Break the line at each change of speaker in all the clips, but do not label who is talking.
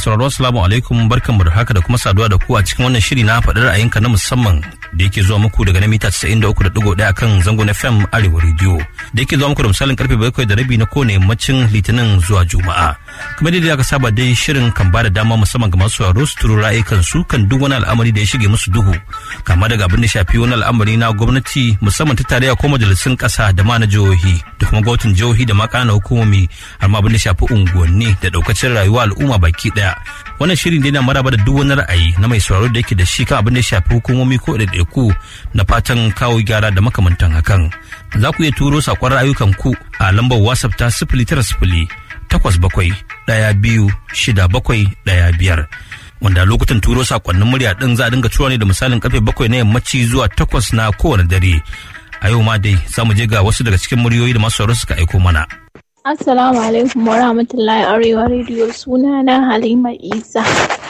sauraro assalamu alaikum barkanmu da haka da kuma saduwa da ku a cikin wannan shiri na faɗi ra'ayinka na musamman da yake zuwa muku daga na mita 93.1 akan zangon FM Arewa Radio da yake zuwa muku da misalin karfe bakwai da rabi na kowane yammacin Litinin zuwa Juma'a. Kamar yadda aka saba dai shirin kan ba da dama musamman ga masu sauraro su turo ra'ayikan su kan duk wani al'amari da ya shige musu duhu kama daga abin da shafi wani al'amari na gwamnati musamman ta tarayya ko majalisun ƙasa da ma na jihohi da kuma gwamnatin jihohi da ma ƙananan hukumomi har ma abin da shafi unguwanni da ɗaukacin rayuwa al'umma baki ɗaya. Wannan shirin dai na maraba da duk wani ra'ayi na mai sauraro da yake da shi kan abin da ya shafi hukumomi ko ɗaiɗaiku na fatan kawo gyara da makamantan hakan. Za ku iya turo saƙon ra'ayukan ku a lambar WhatsApp ta sifili tara sifili takwas bakwai ɗaya biyu shida bakwai ɗaya biyar. Wanda lokutan turo saƙonnin murya ɗin za a dinga tura ne da misalin karfe bakwai na yammaci zuwa takwas na kowane dare. A yau ma dai za mu je ga wasu daga cikin muryoyi da masu sauraro suka aiko mana.
Assalamu alaikum wa rahmatullahi arewa rediyo suna na Halima Isa.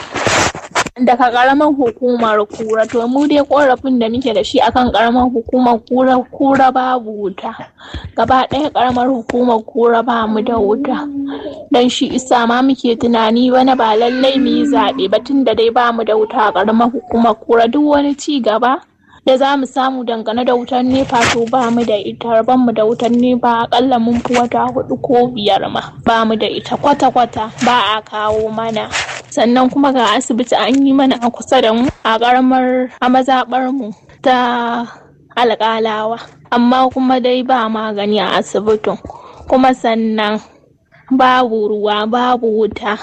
Daga karamar hukumar kura to mu dai korafin da muke da shi akan karamar hukumar kura kura babu wuta. Gaba ɗaya karamar hukumar kura ba mu da wuta. Dan shi isa ma muke tunani wani ba lallai mu yi zaɓe ba tun da dai ba mu da wuta a karamar hukumar kura duk wani ci gaba da za mu samu dangane da wutan nefa to ba mu da ita ban mu da wutan nefa akalla mun fi wata hudu ko biyar ma ba mu da ita kwata-kwata ba a kawo mana sannan kuma ga asibiti an yi mana a kusa da mu a karamar a mazaɓar mu ta alƙalawa amma kuma dai ba magani a asibitin kuma sannan babu ruwa babu wuta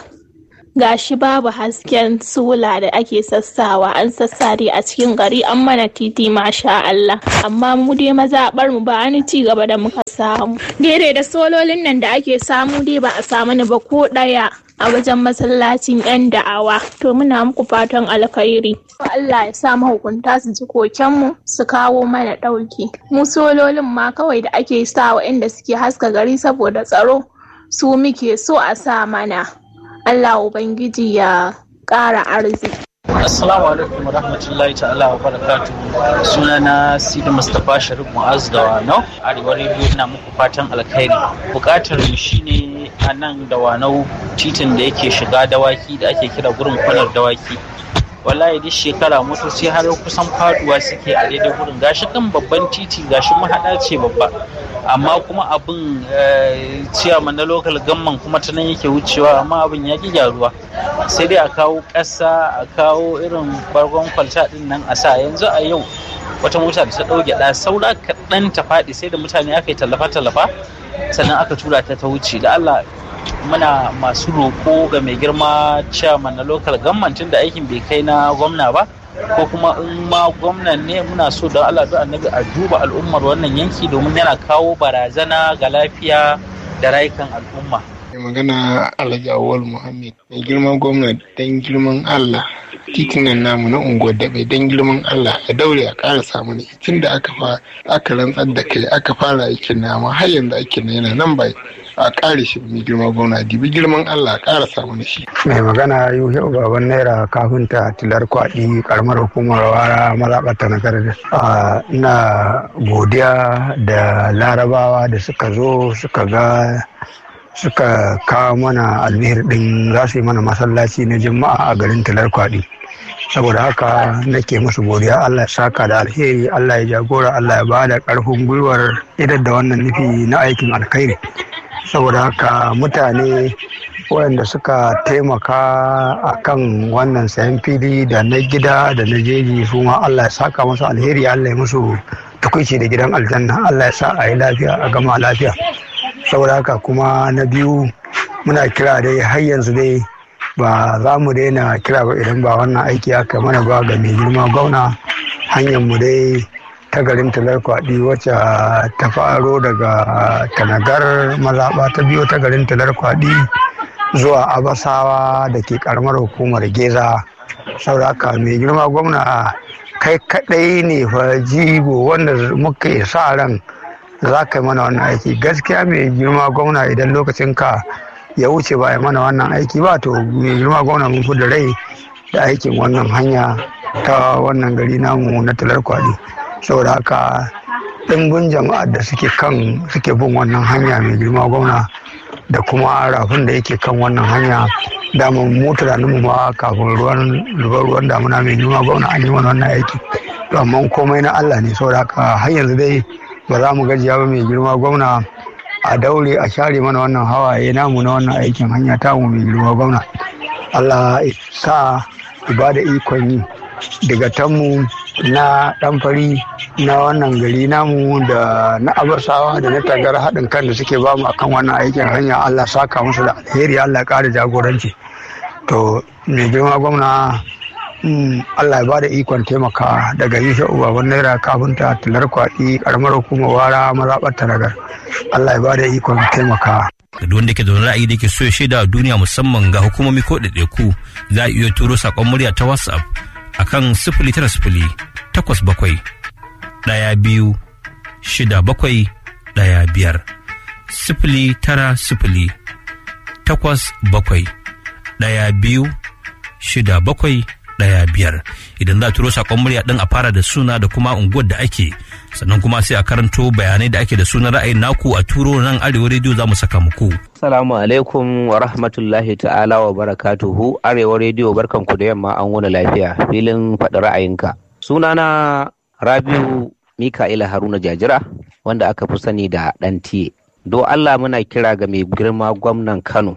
gashi babu hasken sola da ake sassawa an sassare a cikin gari an mana titi masha Allah amma mu dai mazaɓar mu ba wani ci gaba da muka samu daidai da sololin nan da ake samu dai ba a samu ni ba ko ɗaya a wajen masallacin yan da'awa to muna muku fatan alkhairi Allah ya sa mahukunta su ji kokenmu su kawo mana ɗauki mu sololin ma kawai da ake sa inda suke haska gari saboda tsaro su muke so a sa mana Allah Ubangiji ya ƙara arziki.
Assalamu alaikum wa rahmatullahi ta'ala wa barakatu. Suna na Sidi Mustapha Sharif Mu'az da Wanau, Arewa Radio na muku fatan alkhairi. Bukatar mu shine a nan da Wanau titin da yake shiga dawaki da ake kira gurin kwanar dawaki. wallahi duk shekara motoci har kusan faduwa suke a daidai gurin gashi kan babban titi gashi mahaɗa ce babba amma kuma abin ciyaman na lokal gamman kuma ta nan yake wucewa amma abin ya ki gyaruwa sai dai a kawo ƙasa a kawo irin bargon kwalta din nan a sa yanzu a yau wata mota da ta ɗauke ɗa saura kaɗan ta faɗi sai da mutane aka yi tallafa-tallafa sannan aka tura ta ta wuce da Allah muna masu roƙo ga mai girma chairman na local government da aikin bai kai na gwamna ba ko kuma in ma gwamnan ne muna so da Allah da annabi a duba al'ummar wannan yanki domin yana kawo barazana ga lafiya da rayukan al'umma
mai magana alhaji awal muhammad mai girman gwamna don girman allah titunan namu na unguwar daɓe don girman allah a daure a ƙara samu ne tun da aka fa aka rantsar da kai aka fara aikin nama har yanzu aikin na yana nan bai a ƙare shi mai girma gwamna dibi girman allah a ƙara samu ne shi.
mai magana yuhe baban naira kafinta tilar kwaɗi karamar hukumar wara mazaɓata na garda ina godiya da larabawa da suka zo suka ga suka kawo mana albihir din za su yi mana masallaci na juma'a a garin talar kwaɗi saboda haka nake musu godiya allah ya saka da alheri allah ya jagora allah ya bada ƙarfin gwiwar idar da wannan nufi na aikin alkhairi saboda haka mutane waɗanda suka taimaka a kan wannan sayan fili da na gida da na jeji su ma allah ya saka musu alheri allah ya musu tukuici da gidan aljanna allah ya sa a yi lafiya a gama lafiya saboda haka kuma na biyu muna kira dai har yanzu dai ba za mu daina kira ba idan ba wannan aiki aka mana ba ga mai girma gwamna hanyar mu dai ta garin talar kwaɗi wacce ta faro daga tanagar mazaɓa ta biyo ta garin talar kwaɗi zuwa abasawa da ke karamar hukumar geza saboda haka mai girma gwamna kai kaɗai ne fa jigo wanda muka sa ran za ka yi mana wannan aiki gaskiya mai girma gwamna idan lokacin ka ya wuce ba ya mana wannan aiki ba to mai girma gwamna mun fi da rai da aikin wannan hanya ta wannan gari namu na talar kwadi saboda haka ɗimbin jama'ar da suke kan suke bin wannan hanya mai girma gwamna da kuma rafin da yake kan wannan hanya dama mu tunanin mu ma kafin ruwan ruwan damuna mai girma gwamna an yi mana wannan aiki to amma komai na Allah ne saboda haka har yanzu dai ba za mu gajiya ba mai girma gwamna a daure a share mana wannan hawaye namu na wannan aikin hanya tamu mai girma gwamna Allah sa ibada ikon yi daga tanmu na dan fari na wannan gari namu da na abasawa da na tagar haɗin kan da suke bamu akan wannan aikin hanya Allah saka musu da alheri Allah ƙara jagoranci to mai girma gwamna Allah ya ba da ikon taimaka daga yisha ubaban naira kafinta tilar kwaɗi ƙaramar hukumar wara mazaɓar taragar Allah ya ba da ikon taimaka.
da duk wanda ke da ra'ayi da ke so ya shaida a duniya musamman ga hukumomi ko ɗaiɗaiku za a iya turo saƙon murya ta whatsapp akan sifili tara sifili takwas bakwai ɗaya biyu shida bakwai ɗaya biyar sifili tara sifili takwas bakwai ɗaya biyu shida bakwai ɗaya biyar idan za a turo saƙon murya ɗin a fara da suna da kuma unguwar da ake sannan kuma sai a karanto bayanai da ake da sunan ra'ayin naku a turo nan arewa rediyo za mu saka muku.
Assalamu alaikum wa rahmatullahi ta'ala wa barakatuhu arewa rediyo barkanku da yamma an wani lafiya filin faɗi ra'ayinka. Sunana Rabiu Mika'ila Haruna Jajira wanda aka fi sani da ɗan tiye. Do Allah muna kira ga mai girma gwamnan Kano.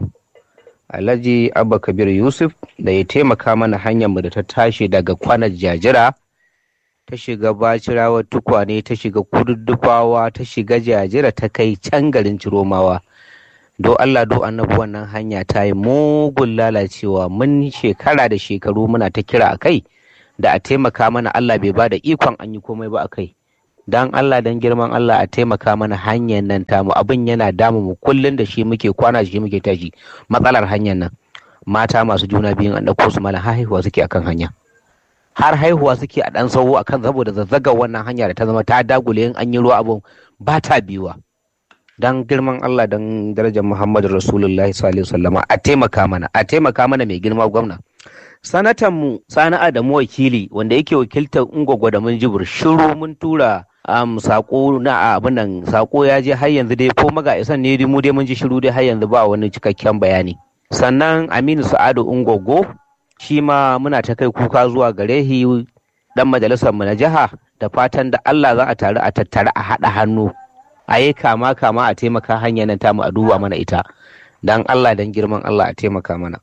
Alhaji Abba Kabir Yusuf da ya taimaka mana hanyar mu da ta tashi daga kwanar Jajira ta shiga Bacirawa tukwane ta shiga kududdufawa ta shiga Jajira ta kai can garin Ciromawa. Do Allah do annabi wannan hanya ta yi mugun lalacewa mun shekara da shekaru muna ta kira a kai da a taimaka mana Allah bai ba da ikon an yi komai ba a kai. Dan Allah dan girman Allah a taimaka mana hanyar nan tamu abin yana damu mu kullum da shi muke kwana shi muke tashi matsalar hanyar nan mata masu juna biyun an ɗauko su mana haihuwa suke akan hanya har haihuwa suke a ɗan sauwo akan saboda zazzagar wannan hanya da ta zama ta dagule in an yi ruwa abun ba ta biyuwa dan girman Allah dan darajar Muhammadu Rasulullahi sallallahu alaihi wasallama a taimaka mana a taimaka mana mai girma gwamna sanatan mu Sani Adamu wakili wanda yake wakiltar Ungwagwa da mun jibir shiru mun tura um, sako na abin nan sako ya je har yanzu dai ko maga isan ne mu dai mun ji shiru dai har yanzu ba wani cikakken bayani sannan Aminu Sa'adu Ungwaggo shi ma muna ta kai kuka zuwa gare shi dan majalisar mu na jiha da fatan da Allah za a taru a tattara a haɗa hannu a yi kama kama a taimaka hanyar nan tamu a duba mana ita dan Allah dan girman Allah a taimaka mana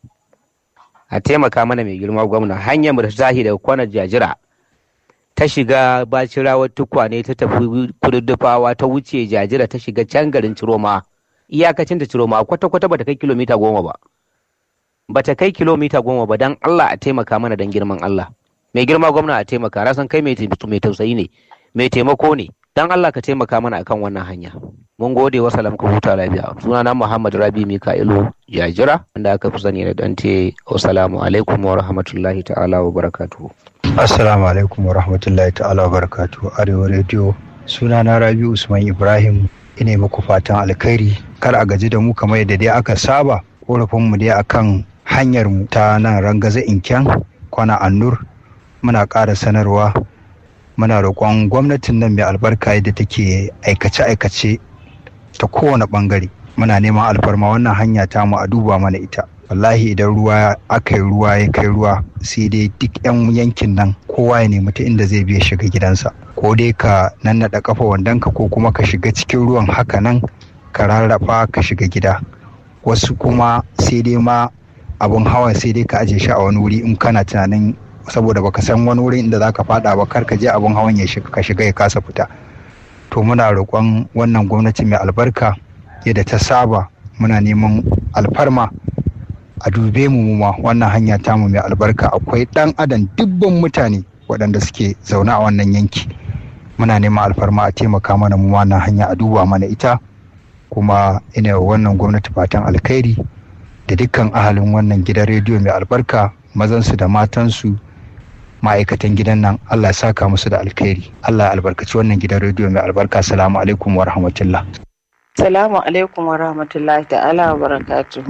a taimaka mana mai girma gwamna hanyar mu da tahi daga kwanar jajira ta shiga bacirawar tukwane ta tafi kududdufawa ta wuce jajira ta shiga can garin ciroma iyakacin ta ciroma kwata-kwata bata kai kilomita goma ba bata kai kilomita goma ba dan Allah a taimaka mana dan girman Allah mai girma gwamna a taimaka rasan kai mai tausayi ne mai taimako ne dan Allah ka taimaka mana akan wannan hanya mun gode wa salam ka huta lafiya sunana Muhammad Rabi Mika'ilu Jajira wanda aka fi sani da Dante assalamu alaikum wa rahmatullahi ta'ala wa barakatuhu
Assalamu alaikum wa rahmatullahi ta'ala wa barakatuhu Arewa Radio sunana Rabi Usman Ibrahim ina muku fatan alkhairi kar a gaji da mu kamar yadda dai aka saba korafin mu dai akan hanyar mu ta nan rangaza inken kwana annur muna ƙara sanarwa muna roƙon gwamnatin nan mai albarka yadda take aikace-aikace ta kowane ɓangare muna neman alfarma wannan hanya ta mu a duba mana ita wallahi idan ruwa aka yi ruwa ya kai ruwa sai dai duk 'yan yankin nan kowa ya nemi ta inda zai biya shiga gidansa ko dai ka nannaɗa kafa wandonka ko kuma ka shiga cikin ruwan haka nan ka rarrafa ka shiga gida wasu kuma sai dai ma abun hawa sai dai ka aje shi a wani wuri in kana tunanin saboda baka san wani wurin inda zaka fada ba kar ka je abun hawan ya shiga ka shiga ya kasa fita to muna roƙon wannan gwamnati mai albarka yadda ta saba muna neman alfarma a dube mu ma wannan hanya tamu mai albarka akwai ɗan adam dubban mutane waɗanda suke zaune a wannan yanki muna neman alfarma a taimaka mana mu wannan hanya a duba mana ita kuma ina wannan gwamnati fatan alkhairi da dukkan ahalin wannan gidan rediyo mai albarka mazansu da matansu ma'aikatan gidan nan Allah ya saka musu da alkhairi Allah ya albarkaci wannan gidan rediyo mai albarka salamu alaikum wa rahmatullah
Salamu alaikum wa rahmatullahi ta'ala wa barakatu.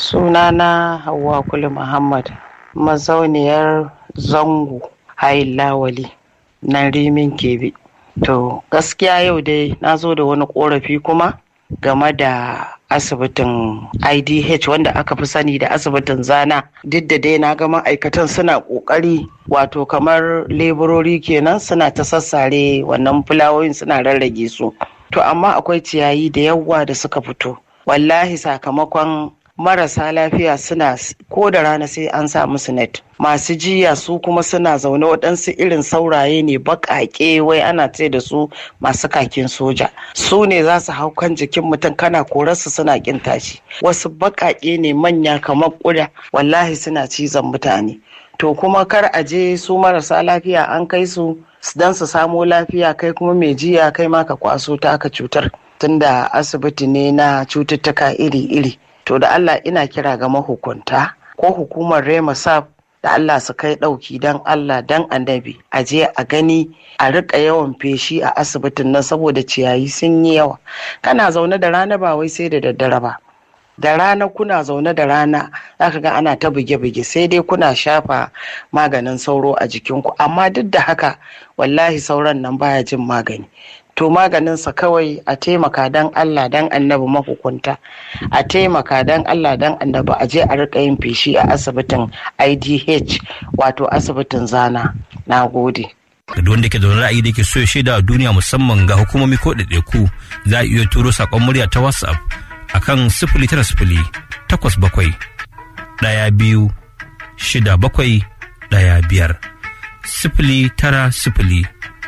Sunana Hauwa Kulu Muhammad, mazauniyar zango hayin lawali nan rimin kebe. To, gaskiya yau dai na zo da wani korafi kuma game da asibitin idh wanda aka fi sani da asibitin zana duk da dai na ga ma'aikatan suna ƙoƙari wato kamar leburori kenan suna ta sassare wannan fulawoyin suna rarrage su to amma akwai ciyayi da yawa da suka fito wallahi sakamakon marasa lafiya suna ko da rana sai an sa musu net masu jiya su kuma suna zaune waɗansu irin sauraye ne baƙaƙe wai ana ce da su masu kakin soja su ne za su hau kan jikin mutum kana korarsu suna ƙin tashi wasu baƙaƙe ne manya kamar ƙuda wallahi suna cizon mutane to kuma kar a je su marasa lafiya an kai su don su samo lafiya kai kuma mai jiya kai ma ka kwaso ta aka cutar tunda asibiti ne na cututtuka iri-iri to da Allah ina kira ga mahukunta ko hukumar Rema Sab da Allah su kai ɗauki don Allah don annabi a je a gani a riƙa yawan feshi a asibitin nan saboda ciyayi sun yi yawa kana zaune da rana ba wai sai da daddare ba da rana kuna zaune da rana zaka ga ana ta buge-buge sai dai kuna shafa maganin sauro a jikinku amma duk da haka wallahi sauran nan baya jin magani to maganinsa kawai a taimaka don Allah don annabi mahukunta a taimaka don Allah don annabi a je a rika yin feshi a asibitin IDH wato asibitin zana na gode.
da wanda ke da wani ra'ayi da ke so ya shaida a duniya musamman ga hukumomi ko ɗaiɗaiku za a iya turo saƙon murya ta whatsapp akan sifili tara sifili takwas bakwai ɗaya biyu shida bakwai ɗaya biyar sifili tara sifili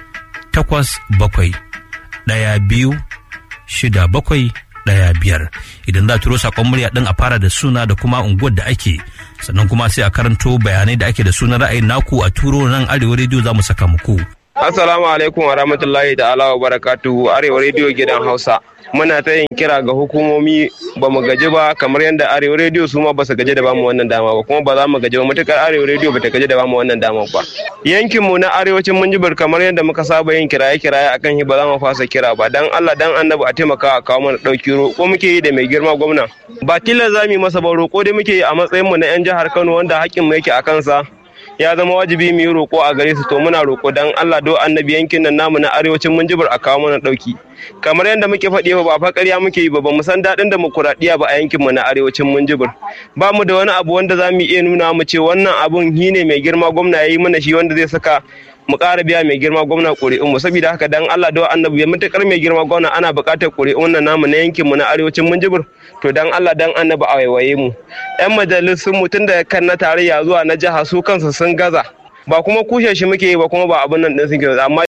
takwas bakwai ɗaya biyu shida bakwai ɗaya biyar idan za a turo saƙon murya ɗin a fara da suna da kuma unguwar da ake sannan kuma sai a karanto bayanai da ake da sunan ra'ayin naku a turo nan arewa rediyo za mu saka muku.
Assalamu alaikum wa rahmatullahi ta'ala wa barakatuhu arewa rediyo gidan Hausa. Muna ta yin kira ga hukumomi ba mu gaji ba kamar yadda arewa rediyo su ma ba su gaji da bamu wannan dama ba kuma ba za mu gaji ba matukar arewa rediyo ba ta gaji da bamu wannan dama ba. Yankin mu na arewacin Minjibir kamar yadda muka saba yin kiraye kiraye akan shi ba za mu fasa kira ba dan Allah dan Annabi a taimaka a kawo mana dauki roƙo muke yi da mai girma gwamna. Ba tilas za mu yi masa ba roƙo dai muke yi a matsayin mu na 'yan jihar Kano wanda haƙƙin mu yake a kansa. ya zama wajibi mu yi roƙo a gare su to muna roƙo dan Allah do annabi yankin nan namu na arewacin Minjibir a kawo mana ɗauki kamar yadda muke faɗi ba fa ƙarya muke yi ba ba mu san daɗin demokuraɗiyya ba a yankin mu na arewacin Minjibir ba mu da wani abu wanda za mu iya nuna mu ce wannan abun shi ne mai girma gwamna ya yi mana shi wanda zai saka mu ƙara biya mai girma gwamna ƙuri'un mu saboda haka dan Allah da annabi ya mutakar mai girma gwamna ana buƙatar ƙuri'un nan namu na yankin mu na arewacin Minjibir to dan Allah dan annabi a waiwaye mu yan majalisun mu tun da kan na tarayya zuwa na jiha su kansu sun gaza ba kuma kushe shi muke yi ba kuma ba abin nan din suke amma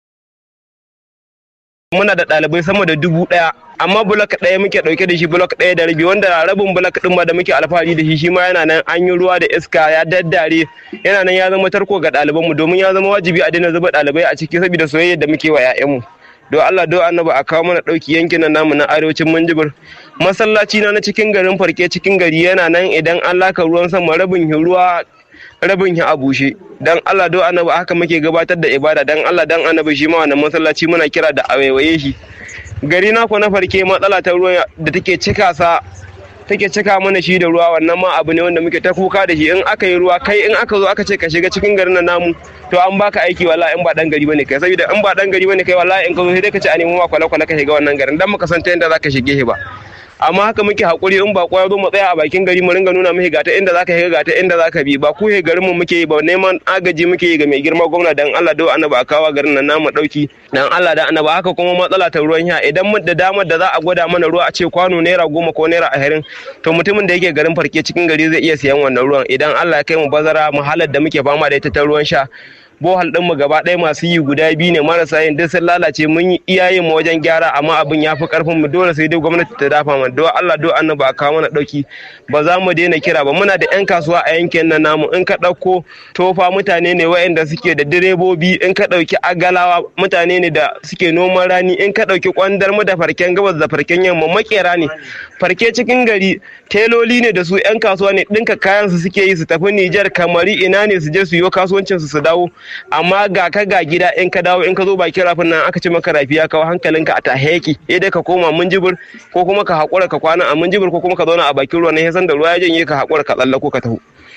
muna da ɗalibai sama da dubu ɗaya amma bulak ɗaya muke ɗauke da shi bulak ɗaya da rabi wanda rabin bulak ɗin ma da muke alfahari da shi shi ma yana nan an yi ruwa da iska ya daddare yana nan ya zama tarko ga ɗalibanmu domin ya zama wajibi a daina zuba ɗalibai a ciki saboda soyayya da muke wa 'ya'yanmu don Allah don annabi a kawo mana ɗauki yankin nan namu na arewacin Minjibir masallaci na na cikin garin farke cikin gari yana nan idan an laka ruwan sama rabin ruwa rabin ya a bushe dan Allah do annabi haka muke gabatar da ibada dan Allah dan annabi shi ma wannan masallaci muna kira da awaiwaye shi gari na ko na farke matsala ta ruwa da take cika sa take cika mana shi da ruwa wannan ma abu ne wanda muke ta kuka da shi in aka yi ruwa kai in aka zo aka ce ka shiga cikin garin nan namu to an baka aiki wallahi in ba dan gari bane kai saboda in ba dan gari bane kai wallahi in ka zo sai dai ka ce a nemo ma kwale kwale ka shiga wannan garin dan muka san ta yadda zaka shige shi ba amma haka muke hakuri in ba ya zo mu tsaya a bakin gari mu ringa nuna mishi gata inda zaka shiga gata inda zaka bi ba ku he garin mu muke yi ba neman agaji muke yi ga mai girma gwamna dan Allah do annaba a kawo garin nan namu dauki dan Allah da annaba haka kuma matsala ta ruwan sha idan mun da damar da za a gwada mana ruwa a ce kwano naira goma ko naira ashirin to mutumin da yake garin farke cikin gari zai iya siyan wannan ruwan idan Allah ya kai mu bazara mu halar da muke fama da ita ta ruwan sha bohal ɗin mu gaba ɗaya masu yi guda biyu ne marasa yin duk sun lalace mun yi iyayen mu wajen gyara amma abin ya fi karfin mu dole sai dai gwamnati ta dafa mana do Allah do annabi a kawo mana ɗauki ba za mu daina kira ba muna da yan kasuwa a yankin nan namu in ka ɗauko tofa mutane ne waɗanda suke da direbobi in ka ɗauki agalawa mutane ne da suke noman rani in ka ɗauki kwandar mu da farken gabas da farken yamma makera ne farke cikin gari teloli ne da su yan kasuwa ne ɗinka kayan su suke yi su tafi Nijar kamari ina ne su je su yi kasuwancin su su dawo amma ga ka ga gida in ka dawo in ka zo bakin rafin nan aka ce maka rafi ya kawo hankalinka a taheki eh dai ka koma munjibir ko kuma ka haƙura ka kwana a munjibir ko kuma ka zauna a bakin ruwa ne san da ruwa ya janye ka haƙura ka tsallako ka taho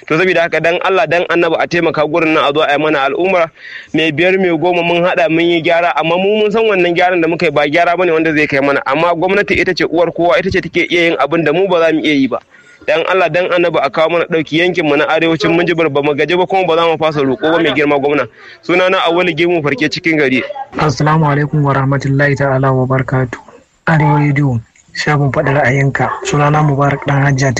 to saboda haka dan Allah dan annabi a taimaka gurin nan a zo a yi mana al'umma mai biyar mai goma mun hada mun yi gyara amma mu mun san wannan gyaran da muka yi ba gyara bane wanda zai kai mana amma gwamnati ita ce uwar kowa ita ce take iya yin abin da mu ba za mu iya yi ba dan Allah dan annabi a kawo mana dauki yankin mu na arewacin Minjibir ba mu gaji ba kuma ba za mu fasa roƙo ba mai girma gwamna suna na awali gemu farke cikin gari
assalamu alaikum wa rahmatullahi ta'ala wa barakatuh arewa rediyo shafin faɗi ra'ayinka sunana mubarak dan hajja